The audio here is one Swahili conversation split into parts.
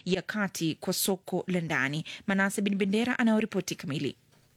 ya kati kwa soko la ndani. Manase Bin Bendera anayoripoti kamili.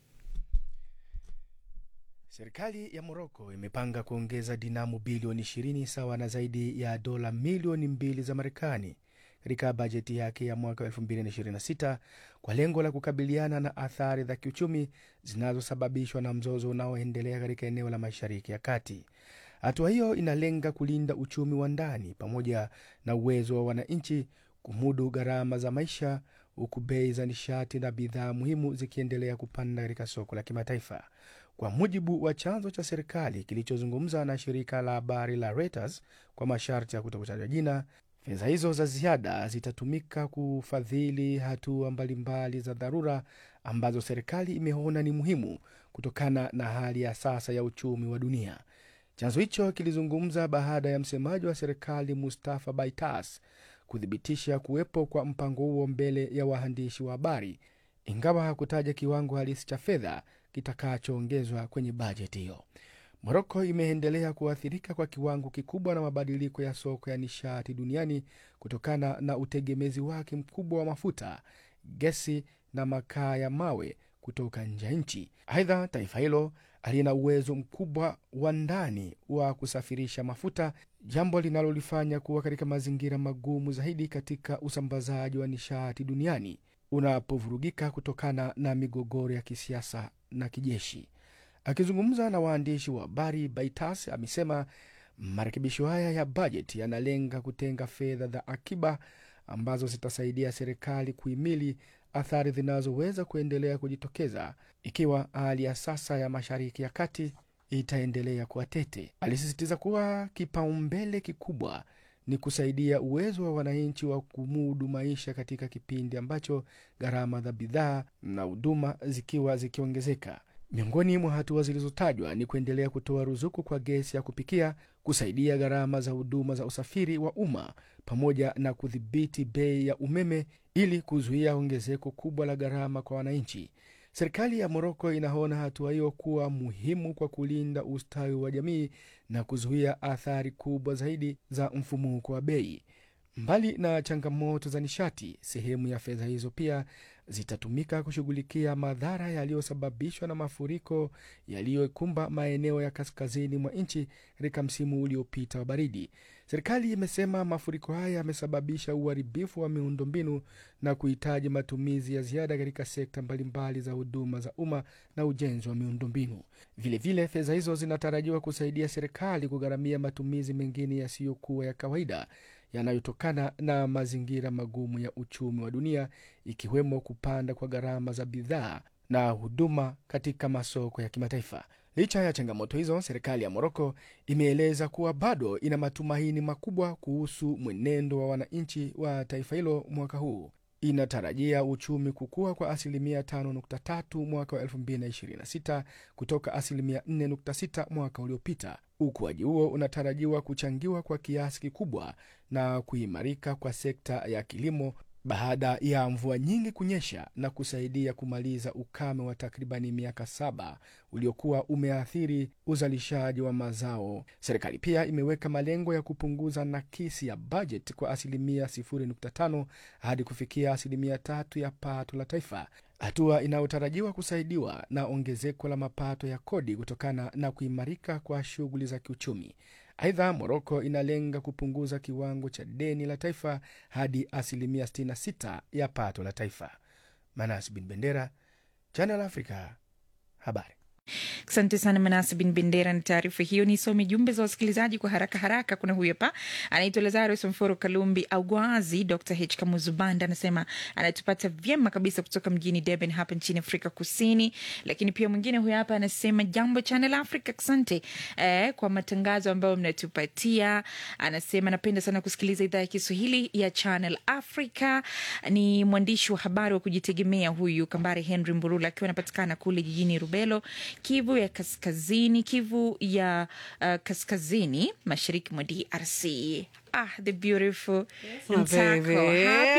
Serikali ya Moroko imepanga kuongeza dinamu bilioni 20 sawa na zaidi ya dola milioni mbili za Marekani katika bajeti yake ya mwaka 2026 kwa lengo la kukabiliana na athari za kiuchumi zinazosababishwa na mzozo unaoendelea katika eneo la Mashariki ya Kati. Hatua hiyo inalenga kulinda uchumi wa ndani pamoja na uwezo wa wananchi kumudu gharama za maisha, huku bei za nishati na bidhaa muhimu zikiendelea kupanda katika soko la kimataifa. Kwa mujibu wa chanzo cha serikali kilichozungumza na shirika la habari la Reuters kwa masharti ya kutokutajwa jina, fedha hizo za ziada zitatumika kufadhili hatua mbalimbali za dharura ambazo serikali imeona ni muhimu kutokana na hali ya sasa ya uchumi wa dunia. Chanzo hicho kilizungumza baada ya msemaji wa serikali Mustafa Baitas kuthibitisha kuwepo kwa mpango huo mbele ya waandishi wa habari, ingawa hakutaja kiwango halisi cha fedha kitakachoongezwa kwenye bajeti hiyo. Moroko imeendelea kuathirika kwa kiwango kikubwa na mabadiliko ya soko ya nishati duniani kutokana na utegemezi wake mkubwa wa mafuta, gesi na makaa ya mawe kutoka nje ya nchi. Aidha, taifa hilo halina uwezo mkubwa wa ndani wa kusafirisha mafuta, jambo linalolifanya kuwa katika mazingira magumu zaidi katika usambazaji wa nishati duniani unapovurugika kutokana na migogoro ya kisiasa na kijeshi. Akizungumza na waandishi wa habari, Baitas amesema marekebisho haya ya bajeti yanalenga kutenga fedha za akiba ambazo zitasaidia serikali kuhimili athari zinazoweza kuendelea kujitokeza ikiwa hali ya sasa ya Mashariki ya Kati itaendelea kuwa tete. Alisisitiza kuwa kipaumbele kikubwa ni kusaidia uwezo wa wananchi wa kumudu maisha katika kipindi ambacho gharama za bidhaa na huduma zikiwa zikiongezeka. Miongoni mwa hatua zilizotajwa ni kuendelea kutoa ruzuku kwa gesi ya kupikia, kusaidia gharama za huduma za usafiri wa umma, pamoja na kudhibiti bei ya umeme ili kuzuia ongezeko kubwa la gharama kwa wananchi. Serikali ya Moroko inaona hatua hiyo kuwa muhimu kwa kulinda ustawi wa jamii na kuzuia athari kubwa zaidi za mfumuko wa bei. Mbali na changamoto za nishati, sehemu ya fedha hizo pia zitatumika kushughulikia madhara yaliyosababishwa na mafuriko yaliyokumba maeneo ya kaskazini mwa nchi katika msimu uliopita wa baridi. Serikali imesema mafuriko haya yamesababisha uharibifu wa miundombinu na kuhitaji matumizi ya ziada katika sekta mbalimbali za huduma za umma na ujenzi wa miundombinu. Vilevile, fedha hizo zinatarajiwa kusaidia serikali kugharamia matumizi mengine yasiyokuwa ya kawaida yanayotokana na mazingira magumu ya uchumi wa dunia ikiwemo kupanda kwa gharama za bidhaa na huduma katika masoko ya kimataifa. Licha ya changamoto hizo, serikali ya Moroko imeeleza kuwa bado ina matumaini makubwa kuhusu mwenendo wa wananchi wa taifa hilo mwaka huu. Inatarajia uchumi kukua kwa asilimia 5.3 mwaka wa 2026 kutoka asilimia 4.6 mwaka uliopita. Ukuaji huo unatarajiwa kuchangiwa kwa kiasi kikubwa na kuimarika kwa sekta ya kilimo baada ya mvua nyingi kunyesha na kusaidia kumaliza ukame wa takribani miaka saba uliokuwa umeathiri uzalishaji wa mazao. Serikali pia imeweka malengo ya kupunguza nakisi ya bajeti kwa asilimia 0.5 hadi kufikia asilimia tatu ya pato la taifa, hatua inayotarajiwa kusaidiwa na ongezeko la mapato ya kodi kutokana na kuimarika kwa shughuli za kiuchumi. Aidha, Moroko inalenga kupunguza kiwango cha deni la taifa hadi asilimia 66 ya pato la taifa. Manas Bin Bendera, Channel Africa, habari. Asante sana Manase Bin Bendera na taarifa hiyo. Nisome jumbe za wasikilizaji kwa haraka haraka. Kuna huyu hapa anaitwa Lazarus Mforo Kalumbi Augwazi. Dr H Kamuzubanda anasema anatupata vyema kabisa kutoka mjini Durban hapa nchini Afrika Kusini. Lakini pia mwingine huyu hapa anasema jambo Channel Africa, asante eh, kwa matangazo ambayo mnatupatia. Anasema napenda sana kusikiliza idhaa ya Kiswahili ya Channel Africa. Ni mwandishi wa habari wa kujitegemea huyu Kambare Henry Mburula akiwa anapatikana kule jijini Rubelo Kivu ya kaskazini, Kivu ya uh, kaskazini mashariki mwa DRC. Ah, the beautiful my Ntako. baby. Happy Friday.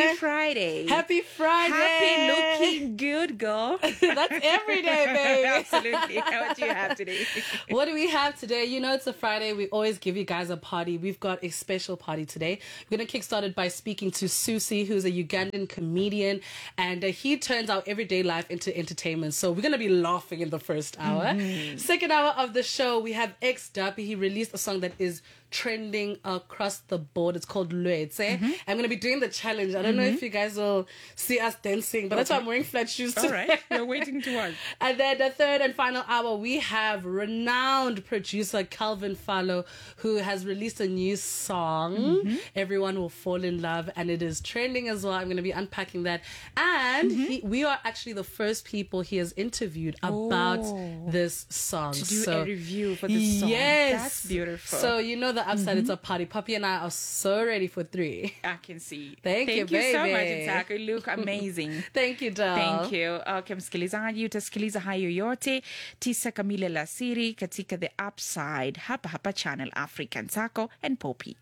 Friday. Happy Friday. Happy looking good, girl. That's every day, baby. Absolutely. What do you have today? What do we have today? You know, it's a Friday. We always give you guys a party. We've got a special party today. We're going to kickstart it by speaking to Susi, who's a Ugandan comedian, and uh, he turns our everyday life into entertainment. So we're going to be laughing in the first hour. Second hour of the show, we have X Duppy. He released a song that is trending across the board. It's called Luetse. I'm going to be doing the challenge. I don't know if you guys will see us dancing, but that's why I'm wearing flat shoes All today. right. We're waiting to watch. And then the third and final hour, we have renowned producer Calvin Fallow, who has released a new song. Everyone will fall in love, and it is trending as well. I'm going to be unpacking that. And he, we are actually the first people he has interviewed about Oh. this song. To do so, a review for this song. Yes. That's beautiful. So, you know, the upside, it's a party. Puppy and I are so ready for three. I can see. Thank you, Thank you so much, baby. Ntako. You look amazing. Thank you, doll. Thank you. Okay, msikilizaji, utasikiliza hayo yote tisa kamili alasiri katika The Upside hapa hapa Channel Africa. Ntako and Poppy.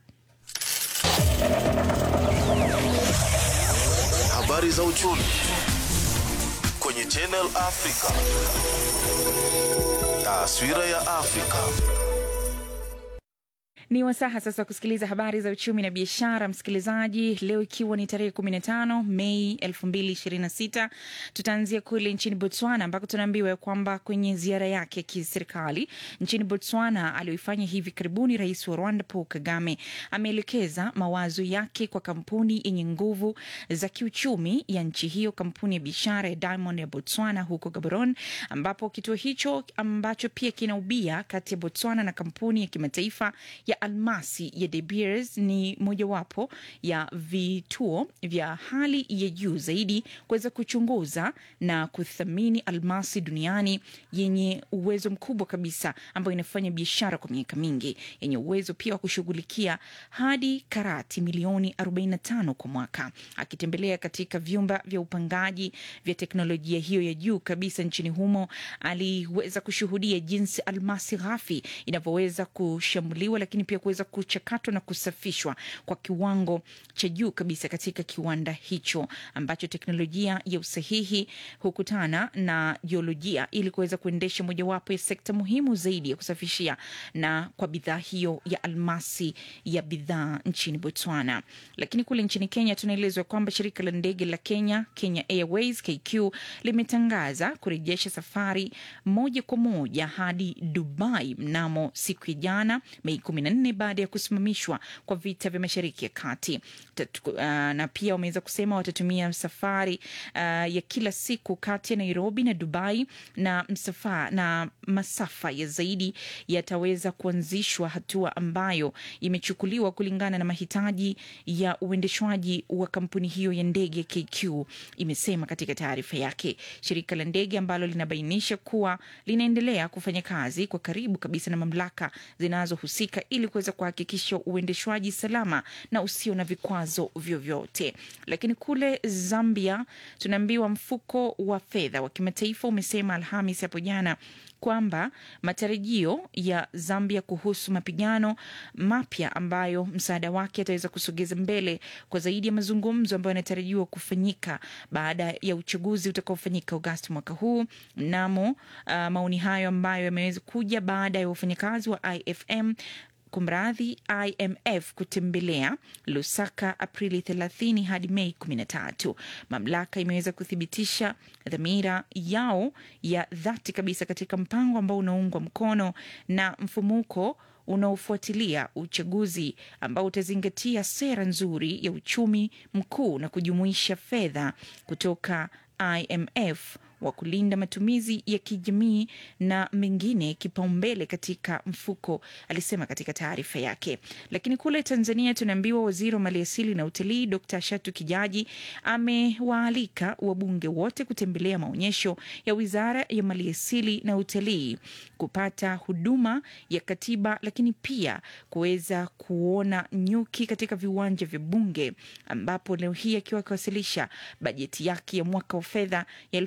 Habari za uchumi kwenye Channel Africa. Taswira ya Afrika. Ni wasaha sasa kusikiliza habari za uchumi na biashara, msikilizaji. Leo ikiwa ni tarehe 15 Mei 2026, tutaanzia kule nchini Botswana ambako tunaambiwa kwamba kwenye ziara yake ya kiserikali nchini Botswana aliyoifanya hivi karibuni, rais wa Rwanda Paul Kagame ameelekeza mawazo yake kwa kampuni yenye nguvu za kiuchumi ya nchi hiyo, kampuni ya biashara ya Diamond ya Botswana huko Gaborone, ambapo kituo hicho ambacho pia kina ubia kati ya Botswana na kampuni ya kimataifa ya almasi ya De Beers ni mojawapo ya vituo vya hali ya juu zaidi kuweza kuchunguza na kuthamini almasi duniani yenye uwezo mkubwa kabisa, ambayo inafanya biashara kwa miaka mingi, yenye uwezo pia wa kushughulikia hadi karati milioni 45 kwa mwaka. Akitembelea katika vyumba vya upangaji vya teknolojia hiyo ya juu kabisa nchini humo, aliweza kushuhudia jinsi almasi ghafi inavyoweza kushambuliwa, lakini pia kuweza kuchakatwa na kusafishwa kwa kiwango cha juu kabisa katika kiwanda hicho ambacho teknolojia ya usahihi hukutana na jiolojia ili kuweza kuendesha mojawapo ya sekta muhimu zaidi ya kusafishia na kwa bidhaa hiyo ya almasi ya bidhaa nchini Botswana. Lakini kule nchini Kenya tunaelezwa kwamba shirika la ndege la Kenya, Kenya Airways KQ, limetangaza kurejesha safari moja kwa moja hadi Dubai mnamo siku ya jana Mei 14 baada ya kusimamishwa kwa vita vya Mashariki ya Kati. Tatu, uh, na pia wameweza kusema watatumia safari uh, ya kila siku kati ya Nairobi na Dubai na msafa, na masafa ya zaidi yataweza kuanzishwa, hatua ambayo imechukuliwa kulingana na mahitaji ya uendeshwaji wa kampuni hiyo ya ndege KQ, imesema katika taarifa yake. Shirika la ndege ambalo linabainisha kuwa linaendelea kufanya kazi kwa karibu kabisa na mamlaka zinazohusika ili kuweza kuhakikisha uendeshwaji salama na usio na vikwazo vyovyote. Lakini kule Zambia tunaambiwa mfuko wa fedha wa kimataifa umesema Alhamis hapo jana kwamba matarajio ya Zambia kuhusu mapigano mapya ambayo msaada wake ataweza kusogeza mbele kwa zaidi ya mazungumzo ambayo yanatarajiwa kufanyika baada ya uchaguzi utakaofanyika Agosti mwaka huu. Mnamo uh, maoni hayo ambayo yameweza kuja baada ya wafanyakazi wa IFM kumradhi IMF kutembelea Lusaka Aprili 30 hadi Mei 13. Mamlaka imeweza kuthibitisha dhamira yao ya dhati kabisa katika mpango ambao unaungwa mkono na mfumuko unaofuatilia uchaguzi ambao utazingatia sera nzuri ya uchumi mkuu na kujumuisha fedha kutoka IMF wa kulinda matumizi ya kijamii na mengine kipaumbele katika mfuko, alisema katika taarifa yake. Lakini kule Tanzania tunaambiwa waziri wa maliasili na utalii Dr. Shatu Kijaji amewaalika wabunge wote kutembelea maonyesho ya wizara ya maliasili na utalii kupata huduma ya katiba, lakini pia kuweza kuona nyuki katika viwanja vya bunge, ambapo leo hii akiwa akiwasilisha bajeti yake ya mwaka wa fedha ya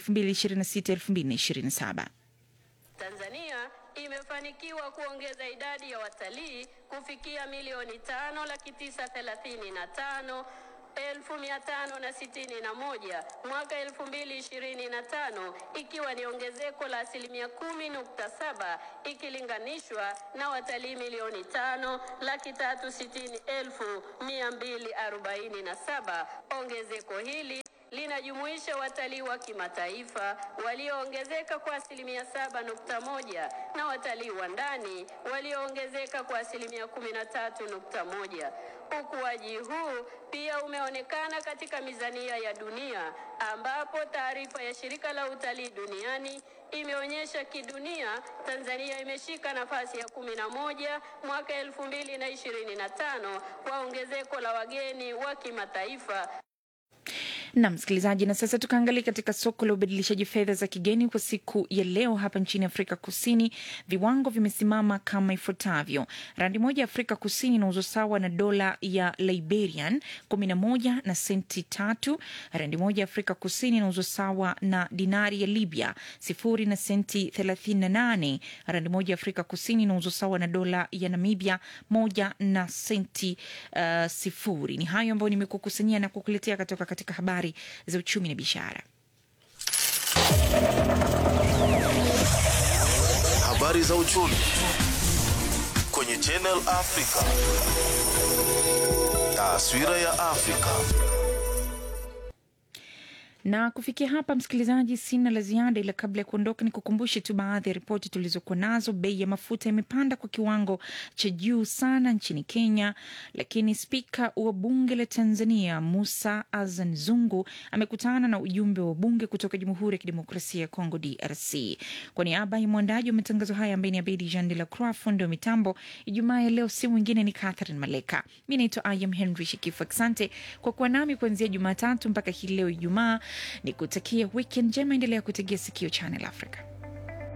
2026-2027. Tanzania imefanikiwa kuongeza idadi ya watalii kufikia milioni tano laki tisa thelathini na tano 1561 mwaka 2025 ikiwa ni ongezeko la asilimia 10.7 ikilinganishwa na watalii milioni tano laki tatu sitini elfu mia mbili arobaini na saba. Ongezeko hili linajumuisha watalii wa kimataifa walioongezeka kwa asilimia saba nukta moja na watalii wa ndani walioongezeka kwa asilimia kumi na tatu nukta moja. Ukuaji huu pia umeonekana katika mizania ya dunia ambapo taarifa ya shirika la utalii duniani imeonyesha kidunia Tanzania imeshika nafasi ya kumi na moja mwaka elfu mbili na ishirini na tano kwa ongezeko la wageni wa kimataifa na msikilizaji, na sasa tukaangalia katika soko la ubadilishaji fedha za kigeni kwa siku ya leo hapa nchini Afrika Kusini. Viwango vimesimama kama ifuatavyo: randi moja ya Afrika Kusini inauzwa sawa na dola ya Liberian 11 na senti tatu. Randi moja ya Afrika Kusini inauzwa sawa na dinari ya Libya sifuri na senti 38. Randi moja ya Afrika Kusini inauzwa sawa na dola ya Namibia moja na senti uh, sifuri. Ni hayo ambayo nimekukusanyia na kukuletea kutoka katika habari za uchumi na biashara. Habari za uchumi kwenye Channel Africa. Taswira ya Afrika. na kufikia hapa msikilizaji, sina la ziada, ila kabla ya kuondoka, ni kukumbushe tu baadhi ya ripoti tulizokuwa nazo. Bei ya mafuta imepanda kwa kiwango cha juu sana nchini Kenya, lakini spika wa bunge la Tanzania Musa Azan Zungu amekutana na ujumbe wa bunge kutoka Jamhuri ya Kidemokrasia ya Kongo, DRC. Kwa niaba ya mwandaji wa matangazo haya ambaye ni Abedi Jean de la Croix, fundi wa mitambo Ijumaa ya leo, si mwingine ni Catherine Maleka. Mi naitwa Ayam Henry Shikifu. Asante kwa kuwa nami kuanzia Jumatatu mpaka hii leo Ijumaa ni kutakia wikendi njema. Endelea kutegea sikio Channel Africa.